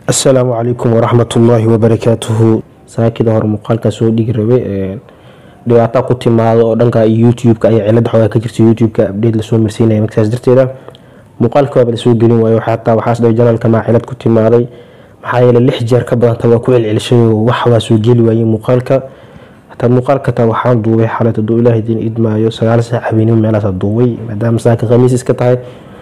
asalaamu calaykum waraxmatullaahi wabarakaatuhu saakida hore muuqaalkaa soo dhigi rabay dhibaataa ku timaado oo dhanka youtube-ka ayaa cilada xoogaa ka jirta youtube-ka update lasoo marsiinaya markaas darteeda muuqaalka waaba lasoo gelin waayo xataa waxaas dhahay janaalka maa cilad ku timaaday maxaa yeele lix jeer ka badanta waa ku celcelishay oo wax waa soo geli waayey muuqaalka hataa muuqaalka taa waxaan duubay xalay haduu ilaahay diin idmaayo sagaal saac habeenimo meelaasa duubay maadaama saaka khamiis iska tahay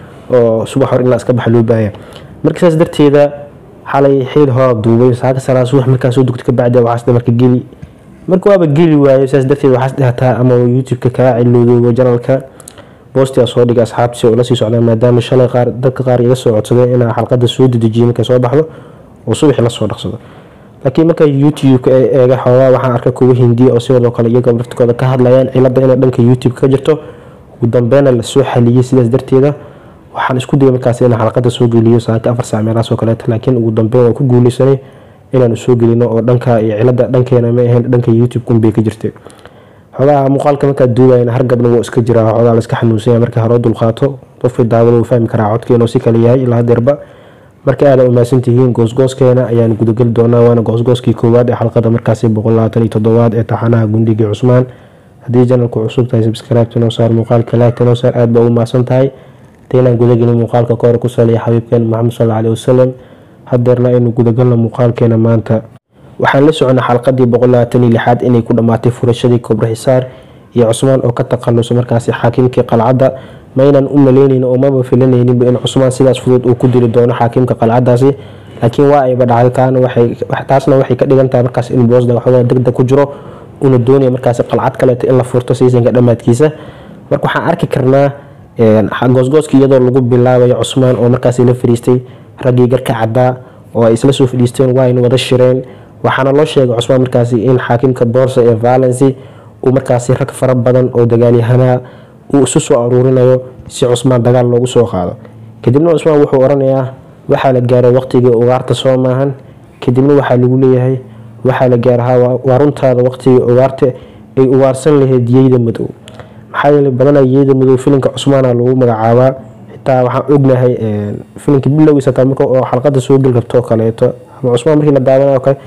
oo subax hor ilaa iska baxa loo baahaya marka saas darteeda xalay xiil horaa duubay saaka salaa subax markaa soo dugta kabacdi waxaas dhe marka geli marka waaba geli waayo saas darteed waxaas dhahataa ama youtube-ka kaa cilowdoogo janalka boostigaa soo dhigay asxaabtiisi oo lasii socdaa maadaama shalay qaar dadka qaar iga soo codsadeen inaa xalqada soo dedejiyo markay soo baxdo oo subaxii lasoo dhaqsado laakiin marka youtube-ka eega xoogaa waxaan arka kuwa hindiya oo sidoo kale iyaga laftikooda ka hadlayaan cilada inay dhanka youtube ka jirto ugu dambeyna lasoo xaliyey sidaas darteeda waxaan isku dayay markaas inaan xalqada soo geliyo saaka afar saac meelahaas oo kaleeto laakiin ugu dambeyn waan ku guuleysanay inaanu soo gelino oo dhanka iyo cilada dhankeena ma ahayn dhanka youtube kunbay ka jirtay xogaha muuqaalka markaad duubayna hargabna wuu iska jiraa xogaa la iska xanuunsanya marka hore dulqaato qofkii daawada wuu fahmi karaa codkeena oo si kale yahay ilaa hadeerba marka aada umaasan tihiin goosgooskeena ayaan gudageli doonaa waana goosgooskii koowaad ee xalqada markaasi boqolabaatan iyo toddobaad ee taxanaha gundigii cusmaan haddii janalku cusub tahay subscribe noo saar muuqaalka laagta noo saar aada baa u maasan tahay inaan gudagelin muuqaalka kahor ku saliya xabiibkeen maxamed sal aleh wasalam hadeerna aynu gudagalno muuqaalkeena maanta waxaan la socona xalqadii boqolabaataniyo lixaad inay ku dhammaatay furashadii kobro xisaar iyo cusmaan oo ka takhaluso markaasi xaakimkii qalcadda maynan u maleyneyn oo maba filanayninba in cusmaan sidaas fudud uu ku dili doono xaakimka qalcadaasi laakiin waa ayba dhacday taasna waxay ka dhigantahay markaas in boosda waxoogaa degdeg ku jiro una doonaya markaasi qalcad kaleeto in la furto siisanka dhammaadkiisa marka waxaan arki karnaa goosgooska iyadoo lagu bilaabayo cusmaan oo markaasi la fadhiistay raggii garka caddaa oo ay isla soo fadhiisteen waayna wada shireen waxaana loo sheegay cusmaan markaasi in xaakimka boorsa ee valency uu markaasi rag fara badan oo dagaalyahanaa uu isu soo aruurinayo si cusmaan dagaal loogu soo qaado kadibna cusmaan wuxuu oranayaa waxaa la gaaray waqtigii ugaarta soo maahan kadibna waxaa lagu leeyahay waxaa la gaarahaa waa runtaada waqtigii ugaarta ay ugaarsan lahayd yeyda madow maxaa yeele badanaa yeyda madow filinka cusmaana lagu magacaabaa xitaa waxaan ognahay filinka bilowgiisa taa marka oo xalqada soo geli rabto kaleeto ama cusmaan markii la daawanayo kale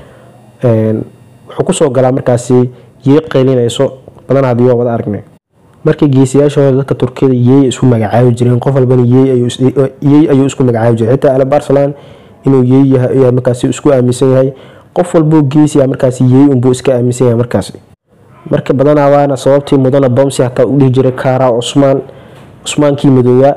wuxuu kusoo galaa markaasi yey qeylinayso badanaa haddii waa wada aragnay markii geesiyaashooda dadka turkiyada yeey isku magacaabi jireen qof walbana yeey ayuu isku magacaabi jiray xitaa ale barcelan inuu yeey yahay markaasi isku aaminsan yahay qof walbuu geesiya markaasi yeey unbuu iska aaminsan yahay markaasi marka badanaa waana sababtii mudana bomsi hataa u dhihi jiray kara cusmaan cusmaankii madoowaa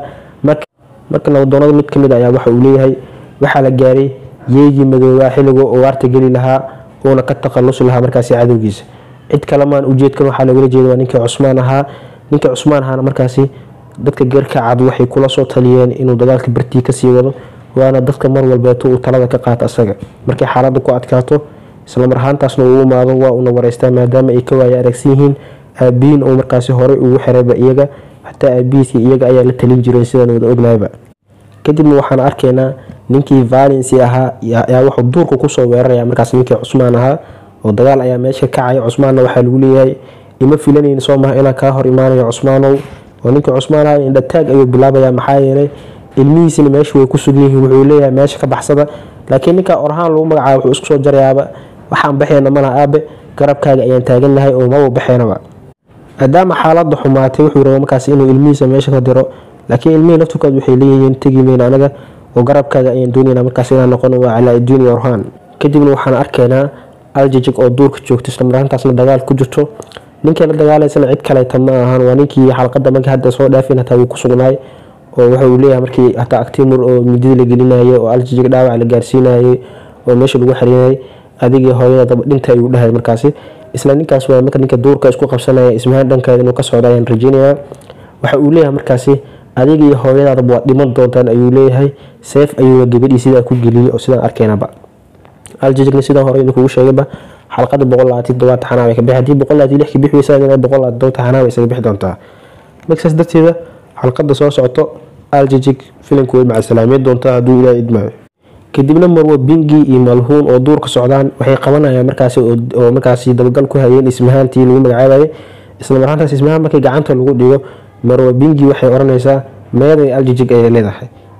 marka nabadoonada mid kamid ayaa waxa uu leeyahay waxaa la gaaray yeygii madoowaa xilligoo ugaarta geli lahaa uuna ka takhalusi lahaa markaasi cadowgiisa cid kalemaan ujeedkan waxaa lagala jeeda waa ninkii cusmaan ahaa ninkii cusmaan ahaana markaasi dadka geerka cad waxay kula soo taliyeen inuu dagaalka bartii kasii wado waana dadka mar walbeeto uu talada ka qaata asaga markay xaalada ku adkaato islamar ahaantaasna uu imaado waa una wareystaa maadaama ay ka waaya aragsan yihiin aabihiin oo markaasi horey ugu xirayba iyaga xataa aabihiiskii iyaga ayaa la talin jireen sidaan wada ognayba kadibna waxaan arkaynaa ninkii valency ahaa ayaa wuxuu duurka kusoo weeraraya markaas ninkii cusmaan ahaa oo dagaal ayaa meesha kacaya cusmaanna waxaa lagu leeyahay ima filanayn soo maha inaan kaa hor imaanayo cusmaanow oo ninkii cusmaan ahaa indhataag ayuu bilaabaya maxaa yeelay ilmihiisina meesha way ku sugan yihiin wuxuu leeyahay meesha ka baxsada laakiin ninkaa orahaan lagu magacaabo wuxuu isku soo jarayaaba waxaan baxeyna malaha aabe garabkaaga ayaan taagannahay oo maba baxeynaba maadaama xaalada xumaatay wuxuu raba markaas inuu ilmihiisa meesha ka diro laakiin ilmihii lafturkood waxay leeyihiin tegi meyna anaga oo garabkaaga ayaan doonayna markaas inaan noqono waa calaa-idiin iyo orhaan kadibna waxaan arkaynaa aljijig oo duurka joogta islamaraantaasna dagaal ku jirto ninkii la dagaalaysana cid kaleeta ma ahan waa ninkii xalqada markii hadda soo dhaafin hataa wuu ku sugnaay oo waxa uu leeyahay markii hataa actimur oo midida la gelinayay oo aljijig dhaawac la gaarsiinayay oo meesha lagu xariinayay adigii hooyadaba dhinta ayuu dhahay markaasi isla ninkaas waa marka ninka duurka isku qabsanaya ismahaan dhankeeda inuu ka socda ayaan rajeynayaa waxa uu leeyahay markaasi adiga iyo hooyadaadaba waad dhiman doontaan ayuu leeyahay seef ayuuna gabadhii sidaa ku geliyey oo sidaan arkaynaba aljijigna sidaan hore idinkugu sheegayba xalqada boqol labaatan todobaad taxanaa ka bixi haddii boqol labaatan lix ka bixi weysa adina boqol labaatan todoba taxanaa bay isaga bixi doontaa markasaas darteeda xalqada soo socoto aljijig filimka way macasalaameyn doontaa hadduu ilaaha idmaayo kadibna marwo bingi iyo malhuun oo duurka socdaan waxay qabanayaan markaasi oo markaasi dabagal ku hayeen ismahaantii lagu magacaabayay isla marhaantaas ismahaan markii gacanta lagu dhigo marwo bingi waxay oranaysaa meeday aljijig ayay leedahay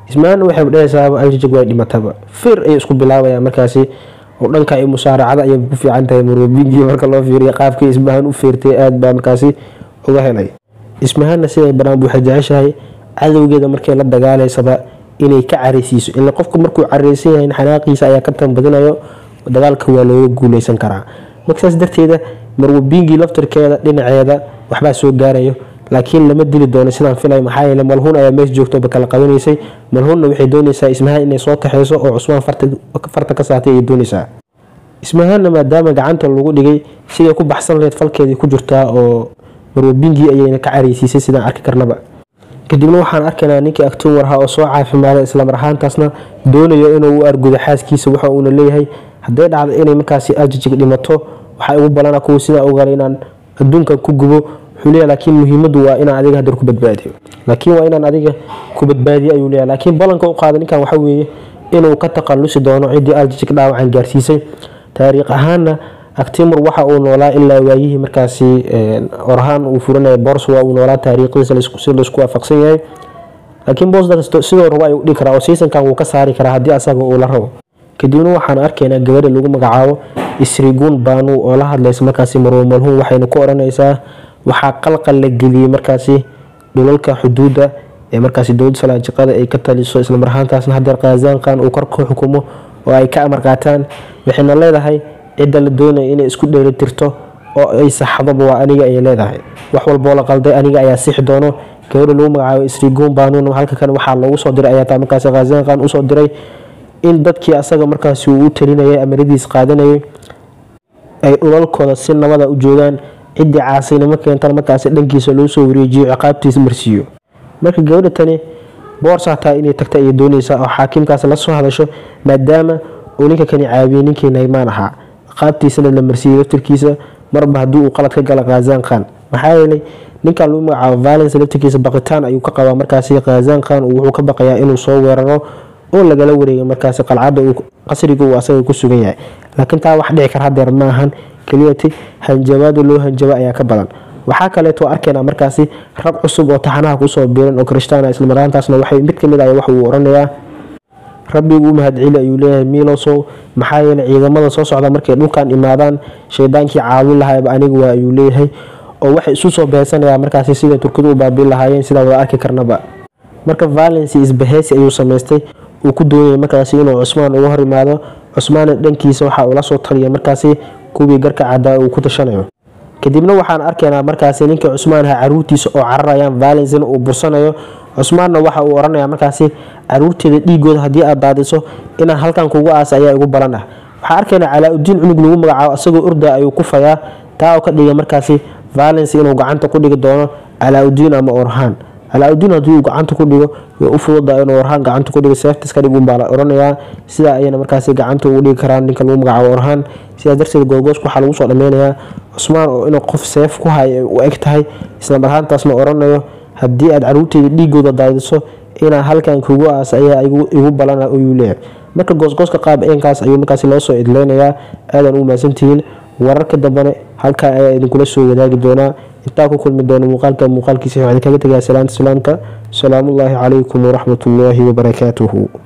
ismahaanna waxay dhehaysaaba aljajag way dhimataba fir ayay isku bilaabayaan markaasi oo dhanka ay musaaracada ayay ku fiican tahay marwabingii marka loo fiiriya qaabkii ismahaan u feertay aad baa markaasi uga helay ismahaanna siday banaan waxay jeceshahay cadowgeeda markay la dagaalaysaba inay ka careysiiso ila qofku markuu careysan yahay xanaaqiisa ayaa ka tanbadinayo dagaalka waa looga guuleysan karaa marka saas darteeda marwabingii laftirkeeda dhinaceeda waxbaa soo gaarayo laakiin lama dili doono sidaan filay maxaa yeele malhuun ayaa meesha joogtoba kala qabanaysay malhuunna waxay doonaysaa ismahaan inay soo kaxeyso oo cusmaan farta ka saatay ayay doonaysaa ismahaanna maadaama gacanta lagu dhigay siday ku baxsan laheyd falkeedii ku jirtaa oo marwabingii ayayna ka careysiisay sidaan arki karnaba kadibna waxaan arkaynaa ninkii agtoon warhaa oo soo caafimaaday islamar ahaantaasna doonayo inuu u argudo xaaskiisa waxa uuna leeyahay hadday dhacdo inay markaasi ajajig dhimato waxaa igu balana kuwa sidaa ogala inaan adduunkan ku gubo wuxuu leeyahay laakiin muhiimadu waa inaan adiga haddar ku badbaadiyo laakiin waa inaan adiga ku badbaadiyo ayuu leeyahay laakiin ballanka u qaada ninkan waxa weeye inuu ka taqalusi doono ciddii aljajig dhaawacan gaarsiisay taariikh ahaanna actimur waxa uu noolaa ilaa waayihii markaasi orahaan uu furanaya bors waa uu noolaa taariikhdiisa si laisku waafaqsan yahay laakiin bosda sidoo rabo ayuu dhigi karaa oo seasonkan wuu ka saari karaa haddii asaga uu la rabo kadibna waxaan arkaynaa gabadha lagu magacaabo isriguun baanu oo la hadlaysa markaasi marwo malhuun waxayna ku oranaysaa waxaa qalqal la geliyey markaasi dhulalka xuduudda ee markaasi dowladda salaajiqada ay ka taliso islamar ahaantaasna hadeer khazaankan uu kor ka xukumo oo ay ka amar qaataan waxayna leedahay cidda la doonaya inay isku dheelitirto oo ay saxdoba waa aniga ay leedahay wax walboo la qalday aniga ayaa sixi doono gabadha lagu magacaabo isriguun baanun halka kan waxaa loogu soo diray ayaa taa markaasi khazaankan usoo diray in dadkii asaga markaasi uu u talinayay amaradiis qaadanayay ay dhulalkooda si nabada u joogaan ciddii caasinimo keentan markaasi dhankiisa loo soo wareejiyo ciqaabtiisa marsiiyo marka gabadha tani boors hataa inay tagta ayay doonaysaa oo xaakimkaas la soo hadasho maadaama uu ninka kani caawiyey ninkii naymaan ahaa ciqaabtiisana la marsiiyey laftirkiisa marba haddii uu qalad ka gala khazaan khan maxaa yeelay ninkan lagu magacaabo valence laftirkiisa baqitaan ayuu ka qabaa markaasi khazaan khan wuxuu ka baqayaa inuu soo weeraro oo lagala wareegay markaasi qalcadda qasriga uu asaga ku sugan yahay laakiin taa wax dhici kar hadeer ma ahan keliyati hanjabaada loo hanjabo ayaa ka badan waxaa kaleeto arkaynaa markaasi rag cusub oo taxanaha kusoo biiran oo krishtaana islamaraantaasna waxay mid kamid ah wax uu oranayaa rabbigu u mahadceli ayuu leeyahay milosow maxaa yeelay ciidamada soo socda markay dhulkan imaadaan shaydaankii caawin lahaaba aniga waa ayuu leeyahay oo waxay isu soo beesanayaan markaasi siday turkidu u baabiin lahaayeen sidaa wada arki karnaba marka valency isbaheysi ayuu samaystay uu ku doonayay markaasi inuu cusmaan uga hor imaado cusmaanna dhankiisa waxa uu la soo taliya markaasi kuwii garka caddaa uu ku tashanayo kadibna waxaan arkaynaa markaasi ninkii cusmaan aha caruurtiisa oo cararayaan valencina uu bursanayo cusmaanna waxa uu oranaya markaasi caruurteeda dhiigooda haddii aad daadiso inaan halkan kugu aasa ayaa igu balan ah waxaa arkaynaa calaa-udiin cunug lagu magacaabo isagoo orda ayuu ku fayaa taa oo ka dhiga markaasi valency inuu gacanta ku dhigi doono calaa-udiin ama orhaan calaa-udiin haddii uu gacanta ku dhigo way u fududa inuu orhaan gacanta ku dhigo seeftis ka dhig unbaa la oranayaa sidaa ayana markaasi gacanta ugu dhigi karaan ninka lagu magacaabo orhaan sidaas darteed googooska waxaa lagu soo dhameynayaa cusmaan oo inuu qof seef ku hay u eg tahay islamar ahaantaasna oranayo haddii aad caruurteeda dhiigooda daadiso inaa halkan kugu aas ayaa igu balana ayuu leeyahay marka goosgooska qaab eenkaas ayuu markaasi loo soo idleynayaa aadan ugu mahadsantihiin wararka dambane halkaa ayaa idinkula soo wadaagi doonaa intaa ku kulmi doona muuqaalka muuqaalkiisa waxaan idinkaga tegayaa salaanta salaamka salaamullaahi calaykum waraxmatullaahi wabarakaatuhu